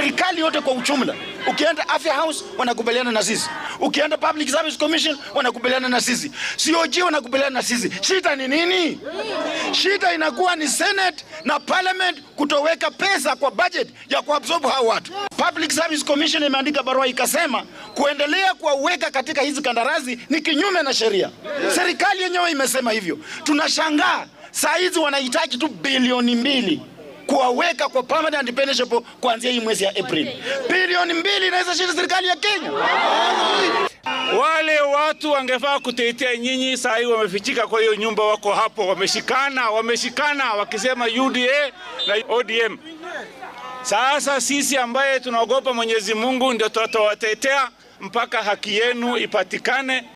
serikali yote kwa ujumla. Ukienda Afya House wanakubaliana na sisi, ukienda Public Service Commission wanakubaliana na sisi, COG wanakubaliana na sisi. Shida ni nini? Shida inakuwa ni Senate na Parliament kutoweka pesa kwa budget ya kuabsorb hao watu. Public Service Commission imeandika barua ikasema kuendelea kuwaweka katika hizi kandarasi ni kinyume na sheria. Serikali yenyewe imesema hivyo. Tunashangaa saa hizi wanahitaji tu bilioni mbili kuwaweka kwa permanent pensionable kuanzia hii mwezi ya April. Bilioni mbili inaweza shinda serikali ya Kenya. Wale watu wangefaa kutetea nyinyi, saa hii wamefichika kwa hiyo nyumba, wako hapo, wameshikana, wameshikana wakisema UDA na ODM. Sasa sisi ambaye tunaogopa Mwenyezi Mungu ndio tutawatetea mpaka haki yenu ipatikane.